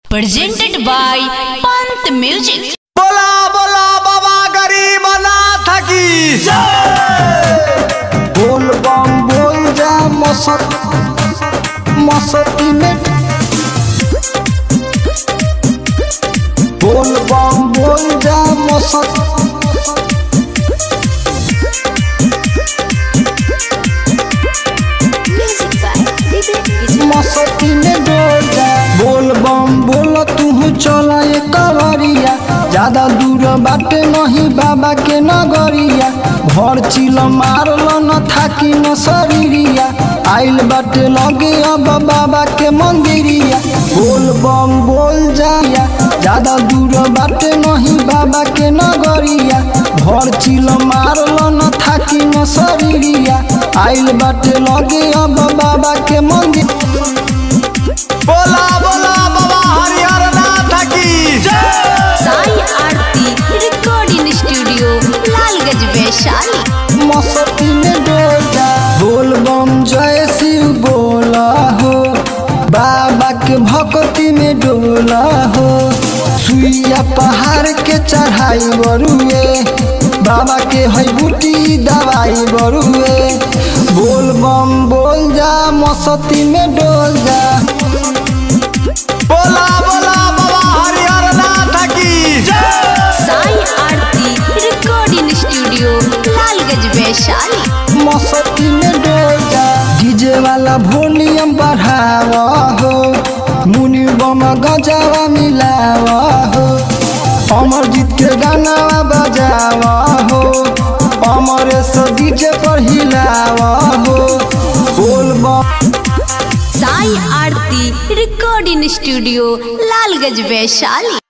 presented by Pant Music. बोला बोला बाबा गरीब नाथ की बोल बम बोल जा मसत मसती में बोल बम बोल जा मसत मसती में डोल जा बोल बम बोल तू चला ये कवरिया ज्यादा दूर बाटे नहीं बाबा के नगरिया भर चिल मारल न थाकी न शरीरिया आइल बाटे लगे अब बाबा के मंदिरिया बोल बम बोल जाया ज्यादा दूर बाटे नहीं बाबा के नगरिया भर चिल मारल न थाकी न शरीरिया आइल बाटे लगे अब बाबा के मंदिर बोला बोला बाबा हरिहर नाथ की Sai Aarti Recording Studio, Lalgaj Vaishali. मस्ती में डोल जा बोल बम जय शिव बोला हो बाबा के भक्ति में डोला हो सुइया पहाड़ के चढ़ाई बरुए बाबा के है बूटी दवाई बरुए बोल बम बोल जा मस्ती में डोल जा बोला बोला बाबा हरिहर नाथ की Sai Aarti Recording Studio, Lalgaj Vaishali. मस्ती में डोल जा डीजे वाला वॉल्यूम बढ़ावा हो मुनि बम गजावा मिलावा हो अमरजीत के गाना बजावा हो अमरेश डीजे पर हिलावा हो बोल बम Sai Aarti Recording Studio, Lalgaj Vaishali.